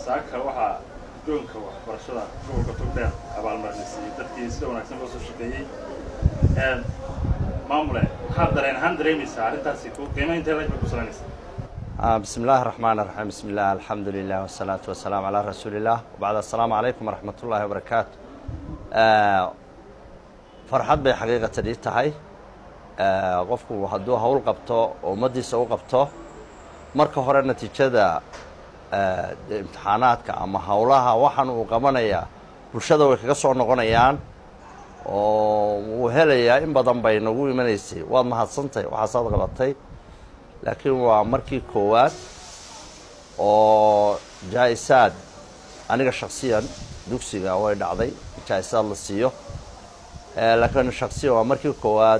saaka waxaa doonka waxbarashada gobolka togdheer abaalmarinaysiiyey dadkii sida wanaagsan loo soo shaqeeyey maamule maxaad dareen ahaan dareemaysaa arrintaasi qiima intee lag bay ku salaynaysaa bismi illaahi raxmaan raxiim bismi illah alxamdu lilah wasalaatu wasalaamu calaa rasuuli illah wabacd assalaamu calaykum waraxmat ullaahi wabarakaatu farxad bay xaqiiqatan ii tahay qofku hadduu hawl qabto oo ummaddiisa u qabto marka hore natiijada imtixaanaadka ama howlaha waxaan uu qabanayaa bulshada way kaga soo noqonayaan oo wuu helayaa in badan bay nagu imanaysay waad mahadsantahay waxaasaad qabatay laakiin waa markii koowaad oo jaa-isaad aniga shaksiyan dugsiga way dhacday jaa-isaad la siiyo laakiin shaksiyan waa markii koowaad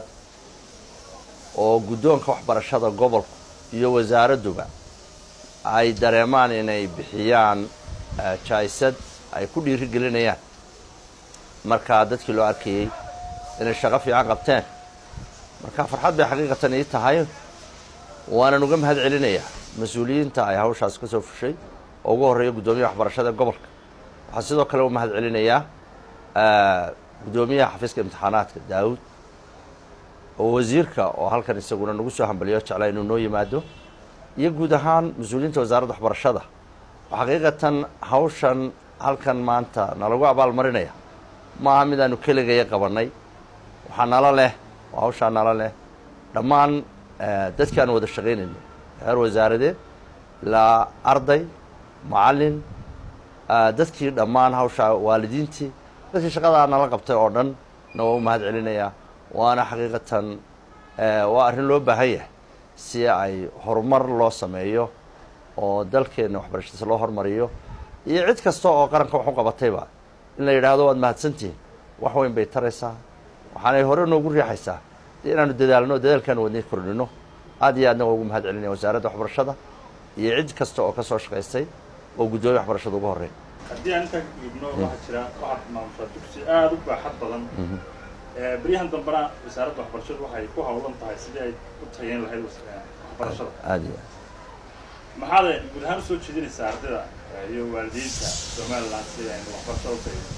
oo guddoonka waxbarashada gobolku iyo wasaaradduba ay dareemaan inay bixiyaan jaa-isad ay ku dhiiri gelinayaan markaa dadkii loo arkayey inay shaqo fiican qabteen marka farxad bay xaqiiqatan ii tahay waanan uga mahad celinayaa mas-uuliyiinta ay hawshaas ka soo fushay oo ugu horreeya guddoomiyaha waxbarashada gobolka waxaan sidoo kale u mahad celinayaa guddoomiyaha xafiiska imtixaanaadka daawud oo wasiirka oo halkan isaguna nagu soo hambaliyo jeclaa inuu noo yimaado iyo guud ahaan mas-uuliyiinta wasaaradda waxbarashada oo xaqiiqatan hawshan halkan maanta nalagu abaal marinaya maaha mid aanu keligaya qabannay waxaa nala leh oo hawshaa nala leh dhammaan dadkii aan wada shaqaynayno heer wasaaradeed ilaa arday macallin dadkii dhammaan hawshaa waalidiintii dadkii shaqadaa nala qabtay oo dhan na waa u mahad celinayaa waana xaqiiqatan waa arrin loo baahan yahay si ay horumar loo sameeyo oo dalkeenna waxbarashadiisa loo hormariyo iyo cid kasta oo qaranka wax u qabatayba in la yidhaahdo waad mahadsantihiin wax weyn bay taraysaa waxaanay hore noogu riixaysaa de inaanu dadaalno dadaalkaanu wadnay kordhino aad iyo aadna waa ugu mahad celinaya wasaaradda waxbarashada iyo cid kasta oo ka soo shaqaystay oo guddoomiya waxbarashada ugu horreyn haddii aan intaa ka gudubno waxaa jira waxaad maamushaa dugsi aada u baaxad badan beryahan dambena wasaaradda waxbarashadu waxay ku hawlan tahay sidii ay u tayeyn lahayd waxbarashada aad iyo maxaad guud ahaan usoo jeedinaysaa ardayda iyo waalidiinta somalilan si ay waxbarashada u tayeyn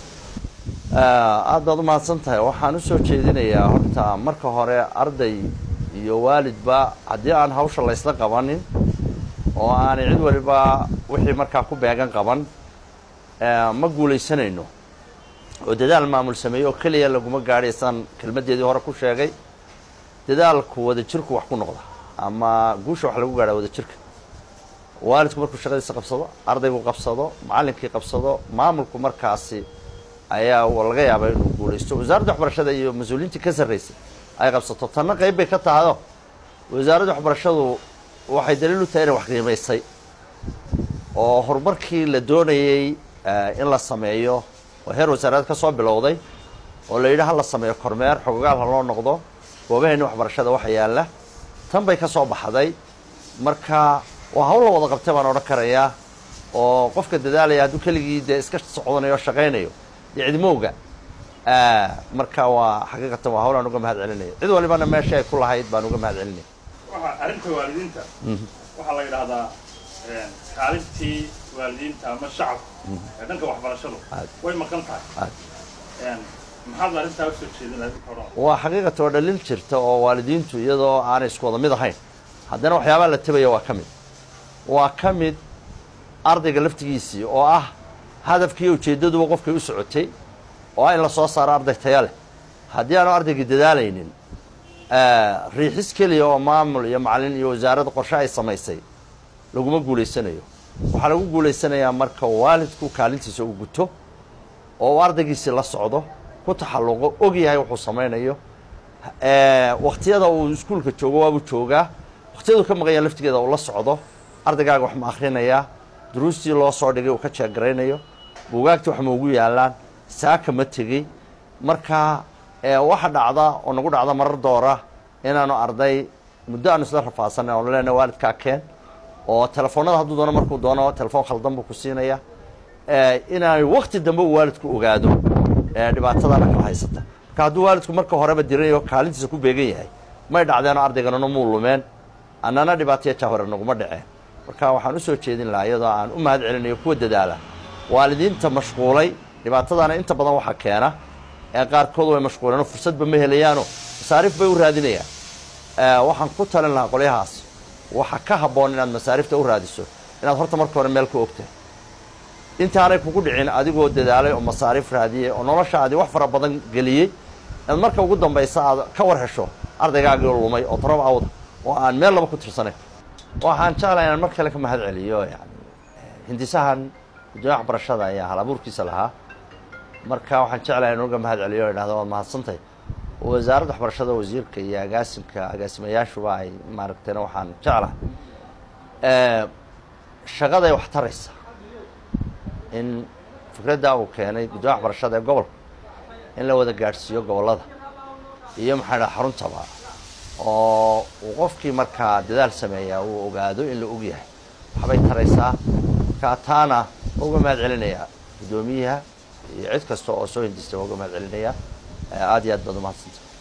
aad baad u mahadsan tahay waxaan u soo jeedinayaa horta marka hore arday iyo waalidba haddii aan hawsha laysla qabanin oo aanay cid waliba wixii markaa ku beegan qaban ma guulaysanayno oo dadaal maamul sameeye oo keliya laguma gaadhaysaan kelmaddeedii hore ku sheegay dadaalku wada jirku wax ku noqda ama guusha wax lagu gaadhaa wada jirka waalidku markuu shaqadiisa qabsado ardaygu qabsado macallinkii qabsado maamulku markaasi ayaa laga yaabaa inuu guulaysto wasaaradda waxbarashada iyo mas-uuliyiintii ka sarraysay ay qabsato tanna qayb bay ka tahayoo wasaaradda waxbarashadu waxay daliil u tahay inay wax qiimaysay oo horumarkii la doonayey in la sameeyo oo heer wasaaradeed ka soo bilowday oo la yidhi ha la sameeyo kormeer xogogaal ha loo noqdo goobaheeni waxbarashada waxa yaalla tan bay ka soo baxday marka waa hawl la wada qabtay baan odhan karayaa oo qofka dadaalaya hadduu keligii dee iska socdanayo o shaqaynayo dee cidmowga marka waa xaqiiqatan waa hawl aan uga mahad celinaya cid walibana meesha ay ku lahayd baan uga mahad celinaya waxa arrinta waalidiinta waxaa la yidhaahdaa kaalintii waalidiinta ama shacabka ee dhanka waxbarashadu way maqan tahay maxaad arrintaa usoo jeedinaya waa xaqiiqatan oo dhalil jirta oo waalidiintu iyadoo aanay isku wada mid ahayn haddana waxyaabaha la tabaya waa ka mid waa ka mid ardayga laftigiisii oo ah hadafkiiyo ujeeddaduba qofkay u socotay oo ah in la soo saaro arday taya leh haddii aanu ardaygii dadaalaynin riixis keliya oo maamul iyo macallin iyo wasaaradda qorshe ay samaysay laguma guulaysanayo waxaa lagu guulaysanayaa marka waalidku kaalintiisa uu guto oo uu ardaygiisii la socdo ku taxalluqo og yahay wuxuu samaynayo wakhtiyada uu iskuulka joogo waabuu joogaa wakhtiyadu ka maqan yaha laftigeeda uu la socdo ardaygaaga wax ma akhrinayaa duruustii loo soo dhigay uu ka jeegaraynayo buugaagtii wax ma ugu yaallaan saaka ma tegey marka waxa dhacda oo nagu dhacda marar doora inaanu arday muddo aanu isla rafaasanay oonu leenahay waalidkaa keen oo telefoonada hadduu doono markuu doono telefoon khaldan buu ku siinaya inaanay wakti dambe uu waalidku ogaado dhibaatadana kala haysata marka hadduu waalidku marka horeba diranayo kaalintiisa ku beegan yahay may dhacdeenoo ardayganana muu lumeen annana dhibaataya jahware naguma dhaceen marka waxaan usoo jeedin lahaa iyadoo aan u mahad celinayo kuwa dadaala waalidiinta mashquulay dhibaatadaana inta badan waxaa keena ee qaarkood way mashquuleen oo fursadba ma helayaano masaariif bay u raadinayaan waxaan ku talin lahaa qolyahaas waxa ka habboon inaad masaariifta u raadiso inaad horta marka hore meel ku ogtahay intaanay kugu dhicin adigoo dadaalay oo masaariif raadiyey oo noloshaadii wax fara badan geliyey inaad marka ugu dambaysa aad ka war hesho ardaygaagii lumay oo torob awda oo aan meel laba ku tirsanayn waxaan jeclahay inaan mar kale ka mahad celiyo yani hindisahan gudoomiya waxbarashada ayaa hal abuurkiisa lahaa marka waxaan jeclahay in uga mahad celiyo o idhahdo waad mahadsantahy wasaaradda waxbarashada wasiirka iyo agaasimka agaasimayaashuba ay maaragtayna waxaan jeclahay shaqaday wax taraysa in fikradda uu keenay gudoomiya waxbarashada ee gobolka in la wada gaadhsiiyo gobollada iyo maxaa dhaha xaruntaba oo uu qofkii markaa dadaal sameeyaa uu ogaado in la og yahay waxbay taraysaa markaa taana uga mahad celinayaa guddoomiyaha iyo cid kasta oo soo hindistay waa uga mahad celinayaa aada iyo aad baad umahadsantahay